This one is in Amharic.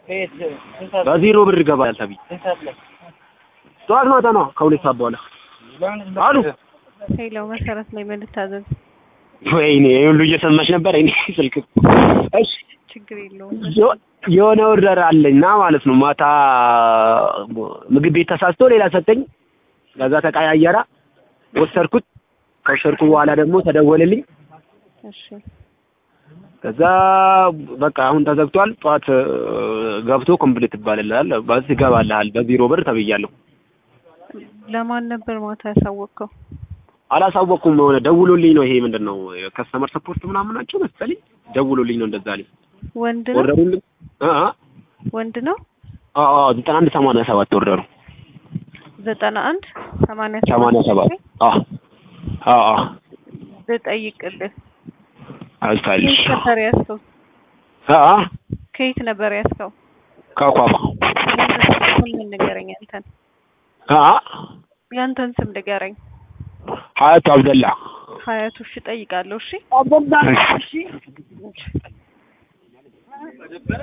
በዜሮ ብር ይገባል ተብዬ ጠዋት ማታ ነው ከሁለት ሰዓት በኋላ አሉ። ሄሎ መሰረት ላይ መልታዘዝ ወይኔ ይሄ ሁሉ እየሰማሽ ነበር። እኔ ስልክ እሺ ችግር የለውም። የሆነ ኦርደር አለኝና ማለት ነው። ማታ ምግብ ቤት ተሳስቶ ሌላ ሰጠኝ። ከዛ ተቀያየራ ወሰድኩት። ከወሰድኩ በኋላ ደግሞ ተደወለልኝ። እሺ ከዛ በቃ አሁን ተዘግቷል። ጠዋት ገብቶ ኮምፕሊት ይባልልሃል፣ ባስ ይገባልሃል በዜሮ ብር ተብያለሁ። ለማን ነበር ማታ ያሳወቅከው? አላሳወቅኩም። የሆነ ደውሎልኝ ነው። ይሄ ምንድን ነው ከስተመር ሰፖርት ምናምን ናቸው መሰለኝ። ደውሎልኝ ነው እንደዛ አለኝ። ወንድ ነው ኦርደሩን አ አ ወንድ ነው አ አ ዘጠና አንድ ሰማንያ ሰባት ኦርደሩ ዘጠና አንድ ሰማንያ ሰማንያ ሰባት አ አ አ ልጠይቅልህ አልታልሽ ከየት ነበር ያዝከው? አ አ ከየት ነበር ያዝከው? ከኳፋ ምን ንገረኝ አንተን አ አ ያንተን ስም ንገረኝ። ሀያቱ አብደላ ሀያቱ እሺ እጠይቃለሁ። እሺ አብደላ እሺ